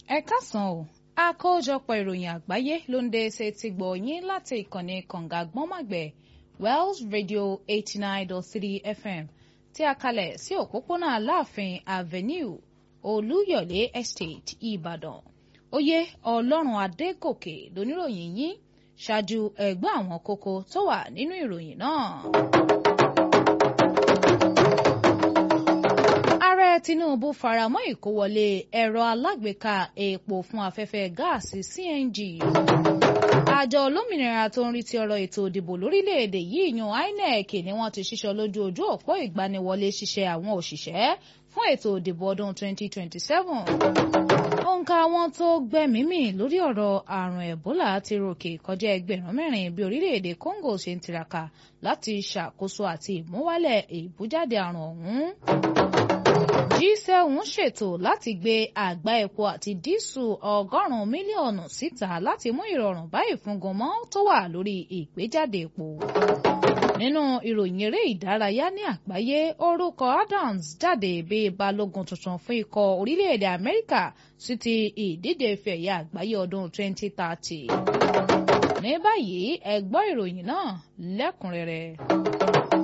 ẹ káàsán o àkójọpọ̀ ìròyìn àgbáyé ló ń dé ṣe ti gbọ̀ yín láti ìkànnì kànga gbọ́nmàgbẹ̀ Wells Radio eighty nine dot three FM tí a kalẹ̀ sí òpópónà Aláàfin Avenue Olúyọ̀lé Estate Ìbàdàn oyè Ọlọ́run Adégòkè lóníròyìn yín ṣáájú ẹgbẹ́ àwọn kókó tó wà nínú ìròyìn náà. ààrẹ Tinubu faramọ́ ìkówọlé ẹ̀rọ alágbèéká epo fún afẹ́fẹ́ gáàsì CNG. àjọ olómìnira tó ń rí ti ọ̀rọ̀ ètò ìdìbò lórílẹ̀‐èdè yìí yan INEC ni wọ́n ti ṣíṣọ lójú ojú òpó ìgbaniwọlé ṣiṣẹ́ àwọn òṣìṣẹ́ fún ètò ìdìbò ọdún 2027. òǹkà àwọn tó gbẹ́mìí lórí ọ̀rọ̀ àrùn Ebola ti ròkè kọjá ẹgbẹ̀rún mẹ́rin bí orílẹ̀‐èdè Congo ṣe ń tiraka láti ṣàkóso àti ìmúwálẹ̀ ìbújáde àrùn ọ̀hún. G7 ṣètò láti gbé àgbá epo àti dísù ọgọ́rùn-ún mílíọ̀nù síta láti mú ìrọ̀rùn bá ìfúngunmọ́ tó wà lórí ìgbéjáde epo. nínú ìròyìn eré ìdárayá ní àgbáyé orúkọ Adams jáde bíi balógun tuntun fún ikọ̀ orílẹ̀-èdè Amẹ́ríkà sí ti ìdíje ife ẹ̀yẹ àgbáyé ọdún 2030. ní báyìí ẹ gbọ́ ìròyìn náà lẹ́kùnrẹ́rẹ́.